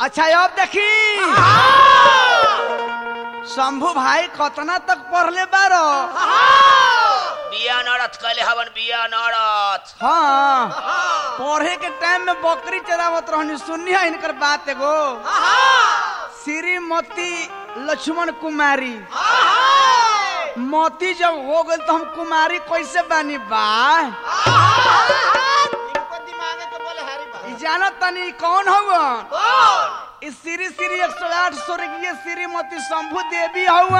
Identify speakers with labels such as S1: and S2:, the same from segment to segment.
S1: अच्छा अब देखी शंभू भाई कतना तक पढ़ले बारो
S2: बिया नड़त कैले हवन बिया नड़त
S1: हाँ पढ़े के टाइम में बकरी चरावत रहनी सुनिया इनकर बात एगो श्रीमती लक्ष्मण कुमारी मोती जब हो गई तो हम कुमारी कैसे बानी बा
S3: इनको दिमाग के बोले हारी बा
S1: ई जानो तनी कौन हो इस श्री श्री एक सौ आठ स्वर्गीय श्रीमती शंभू देवी हवा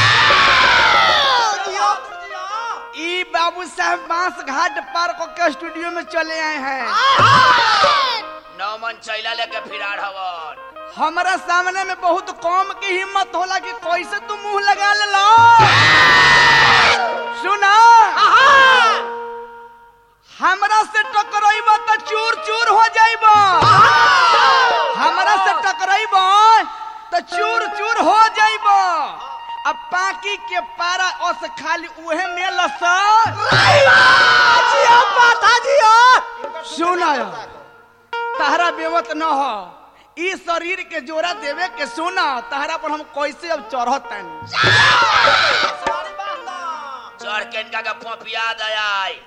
S3: जियो जियो
S1: ई बाबू साहब बांस घाट पार्क के स्टूडियो में चले आए हैं
S2: नौमन चैला लेके फिरार हवन
S1: हमारा सामने में बहुत कम की हिम्मत होला कि कैसे तू मुंह लगा ले लो सुना हमरा से टकराइब तो चूर चूर हो जाइब हमरा से टकराइब तो चूर चूर हो जाइब अब पाकी के पारा अस खाली उहे में लस
S3: जियो पाथा जियो
S1: सुना तहरा बेवत न हो ई शरीर के जोरा देवे के सुना तहरा पर हम कैसे अब चढ़तन
S3: सवारी बांध
S2: चढ़ के इनका का पोपिया दयाई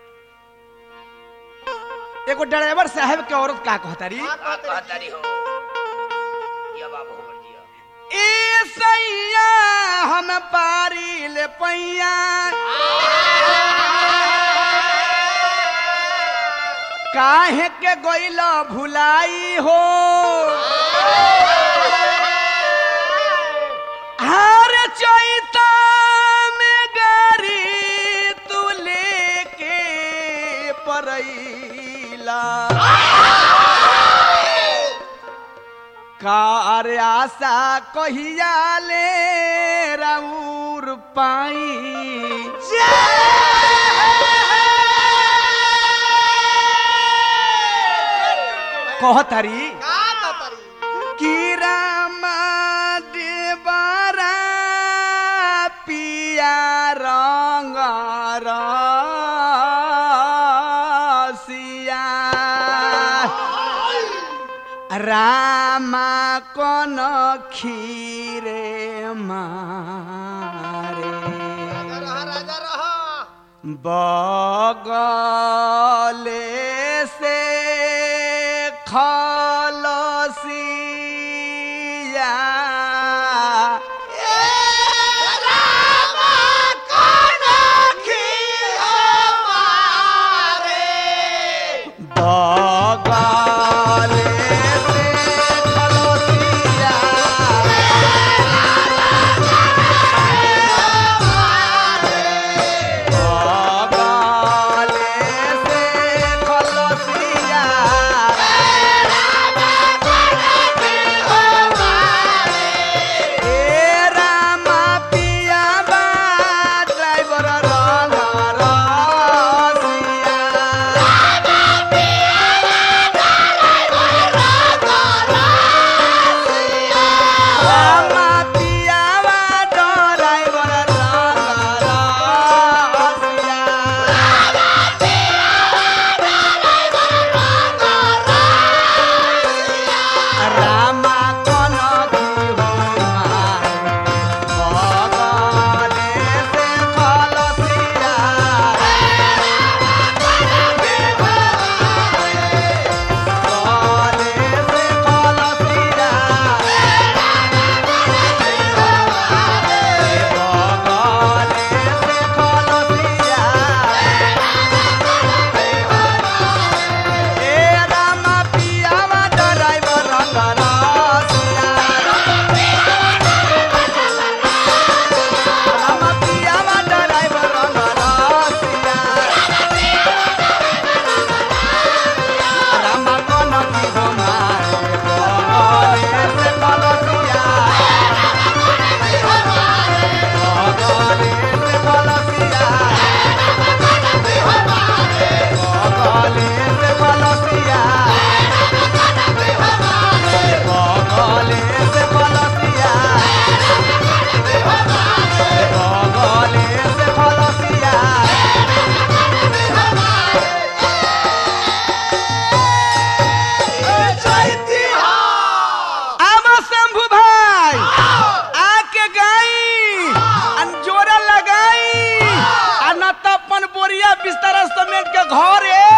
S1: एगो ड्राइवर साहब के औरत का कहतारी
S2: का कहतारी हो ये बाबू हमर जिया
S1: ए सैया हम पारी ले पैया काहे के गइल भुलाई हो हर चैता में गारी तू लेके परैला कार आशा कहिया ले राउर पाई कहतारी
S3: का कहतारी
S1: कि रामा देवरा पिया रंग रसिया रामा कन खीरे मारे
S3: राजा रहा राजा रहा
S1: बगले से खलसिया बगले से खलसिया बगले से गवर्नमेंट के घर है